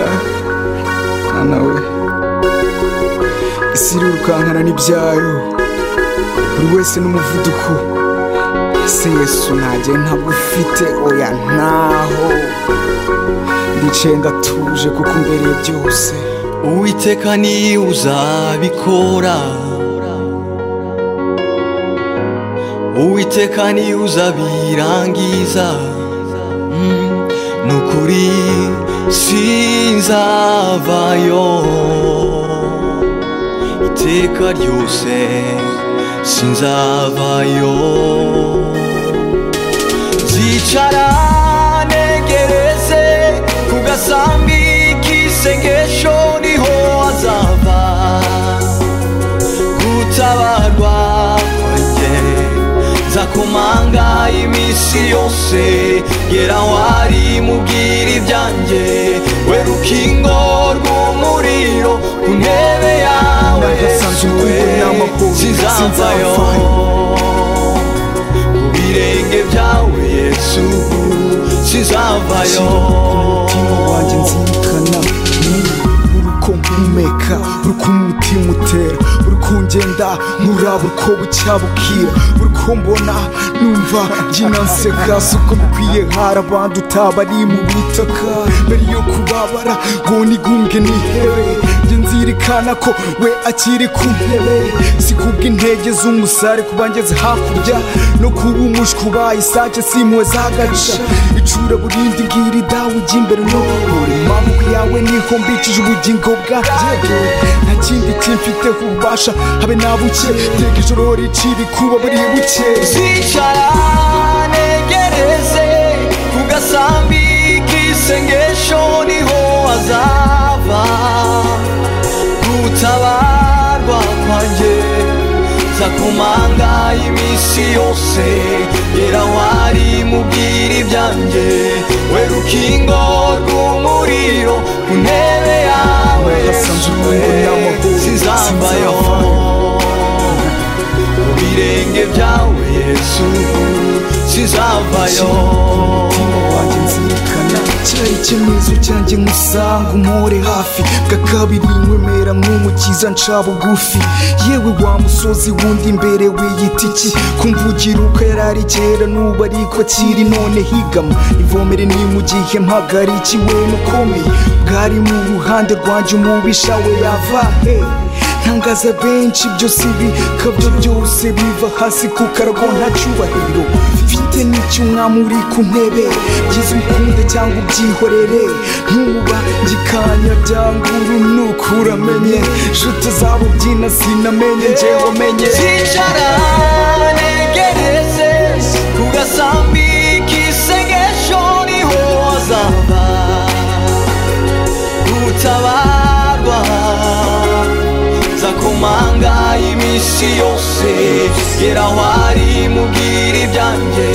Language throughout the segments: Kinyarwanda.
yeah nawe isi irirukankana n'ibyayo buri wese n'umuvuduko ese yesu ntagiye ntabwo ufite oya ntaho ndicaye ndatuje kuko mbereye byose uwiteka ni uzabikora uwiteka ni uzabirangiza Mm, ni ukuri sinzavayo iteka ryose sinzavayo zicara negereze ku gasambi k'isengesho niho azava gutabarwa kwanjye nzakomanga iminsi yose gera aho ari mubwira ibyanjye we rukingo rw'umuriro ku ntebe yawe Nagasanze Yesuwe, ukuri n'amahoro, sinzavayo ku birenge byawe yesu sinzavayo umutima wanjye nzirikana ni uruko mpumeka uruko umutima utera uruko ngenda nkuraba uruko bucya bukira uruko mbona numva mbyina nseka si uko bikwiye hari abandi utabari mu bitaka mbere yo kubabara ngo nigunge nihere njye nzirikana ko we akiri ku ntebe si kubw'intege z'umusare kuba ngeze hakurya no kuba umushwi ubaye isake simwe zagarisha icura burindi ngiri dawe ujya imbere no buri maboko yawe niho mbikije ubugingo bwanjye nta kindi kimfiteho ububasha habe nabuke tega ijoro ricira kuba buri buke zicara negereze ku gasambi k'isengesho niho azava gutabarwa kwanjye nzakomanga iminsi yose gera aho ari mubwira ibyanjye we rukingo rw'umuriro ku ntebe yawe Nagasanze urukundo n'amahoro sinzambayo mu birenge byawe yesu sizavayo umutima wanjye nzirikana cyari icyemezo cyanjye nkusanga umore hafi bwa kabiri nkwemera nk'umukiza nca bugufi yewe wa musozi wundi imbere wiyita iki kumvugira uko yari ari kera n'ubu ariko akiri none higama ivomere ni mu gihe mpagariki we mukomeye bwari mu ruhande rwanjye umubisha we yava he ntangaza benshi byose bikabyo byose biva hasi ku karago nta cyubahiro mfite n'icyo umwami uri ku ntebe byiza ukunde cyangwa ubyihorere ntuba gikanya byanguru nukuramenye nshuti zabo byina sinamenye njye wamenye zicara negereze ku gasambi k'isengesho niho azava gutabarwa nzakomanga iminsi yose gera aho ari mubwira ibyanjye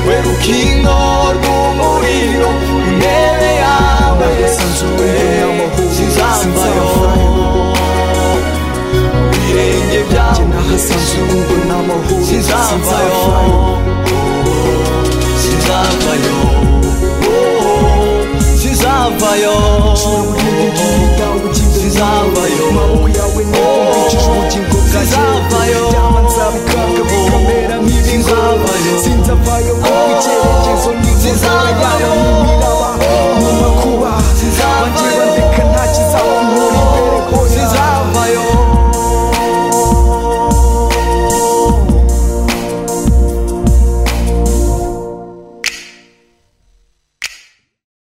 we rukingo rw'umuriro ku ntebe yawe Nagasanzwe amahoro sinzambayo mu birenge njye byawe nahasanze urugo n'amahoro sinzavayo sinzavayo sinzavayo sinzavayo sinzavayo sinzavayo sinzavayo